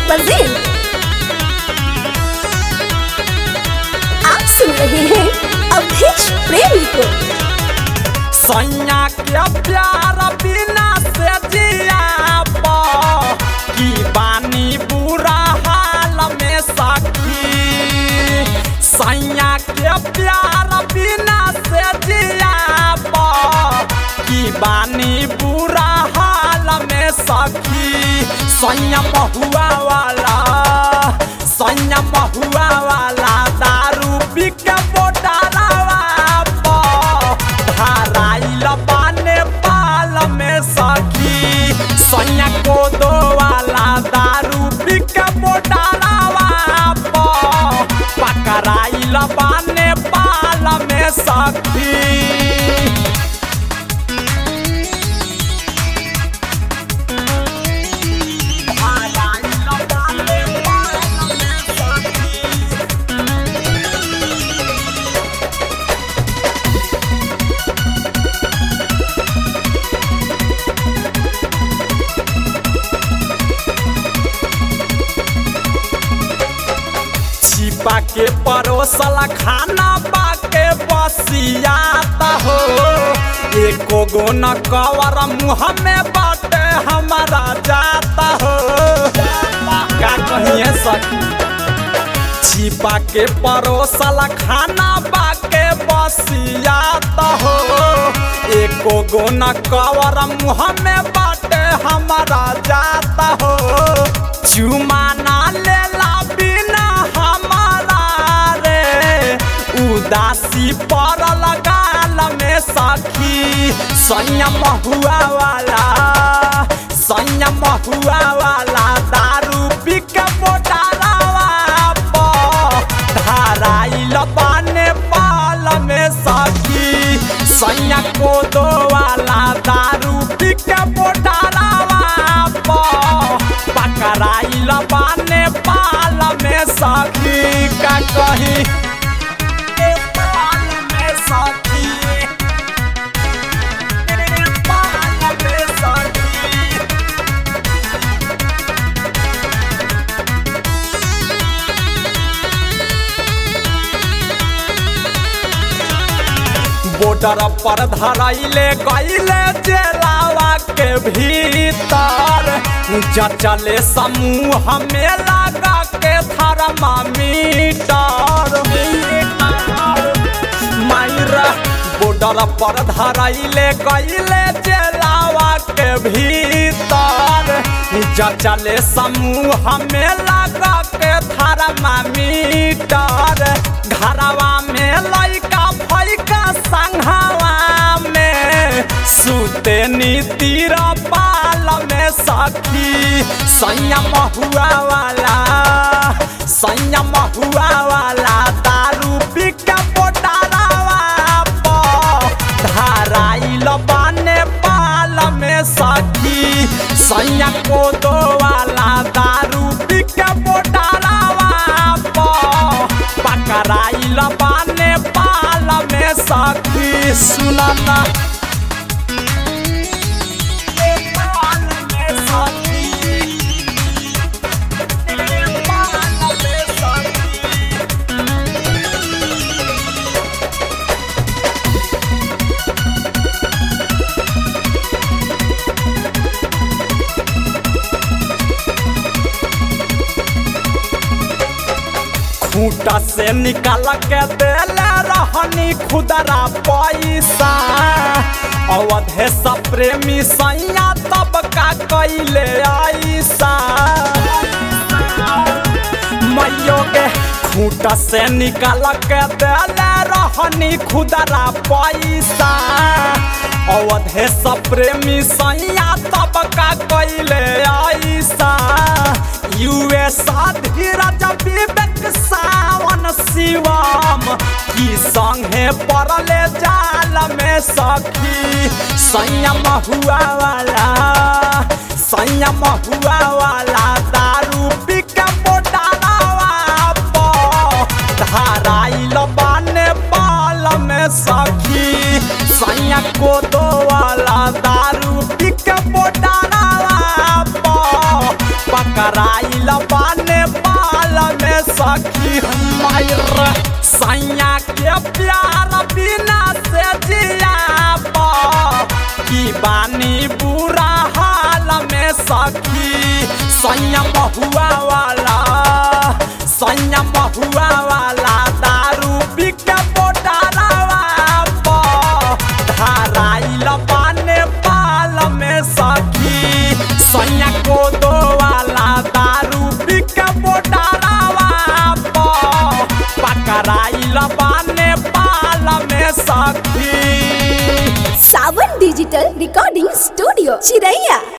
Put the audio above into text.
Brazil आप सुन रहे हैं अवधेश प्रेमी को सैया के प्यार बिना से जिया की बानी बुरा हाल में सखी सैया के प्यार बिना से जिया की बानी बुरा हाल में सखी सैया महुआ वाला सैया महुआ वाला दारू पी के बोटारावा धाराइल बाने पाल में सखी सैया को दो वाला दारू पी के बोटारावा पकड़ाइल बाने पाल में सखी छिपा के परोसला खाना पाके बसियाता हो एको गो न कवर मुँह में बाटे हमारा जाता हो का कहिए सखी छिपा के परोसला खाना बाके बसियाता हो एको गो न कवर मुँह में बाटे हमारा जाता हो चुमा ना लेला बिना हमारा रे उदासी पर लगाल में सखी संयम हुआ वाला संयम हुआ वाला दारू पी के मोटारावा धाराइल बाने पाल में सखी सैया को दो वाला दारू पी के मोटारावा पकड़ाइल बाने पाल में सखी का कही पाल में सखी पाल में सखी बॉर्डर पर धराइले गईले जेलावा के भीतर जचले समूह में लगा के थर्मामीटर मायरा बॉर्डर पर धराइले गईले जेलावा के भीतर जचले समूह में लगा के थर्मामीटर घरवा में लइका फैका संघवा में सुते नीतिर पाल में सखी संयम हुआ वाला संयम हुआ वाला दारू पी के बोटारावा धाराइल बाने पाल में सखी सैया को दो वाला दारू पी के बोटारावा पकड़ाइल बाने पाल में सखी सुनना पाल में सखी पाल में सखी खूटा से निकाल के देले रहनी खुदरा पैसा अवधे सब प्रेमी सैया तब का कैले ऐसा मैयो के खूटा से निकाल के देले रहनी खुदरा पैसा अवधे सब प्रेमी सैया तब का कैले ऐसा यूएसा धीरज विवेक सावन शिवम की संगे पड़ले जाल में सखी संयम हुआ वाला संयम हुआ वाला दारू पी के मोटारावा धाराइल बाने पाल में सखी सैया को दो वाला दारू पी के मोटारावा पकड़ाइल बा सखी हमार सैया के प्यार बिना से जियाबा की बानी बुरा हाल में सखी सैया महुआ वाला सैया महुआ वाला दारू बिके बोटारावा धाराइल बाने पाल में सखी सैया को दो वाला दारू बिके बोटारावा पकड़ाइल बाने पाल में सखी सावन डिजिटल रिकॉर्डिंग स्टूडियो चिरैया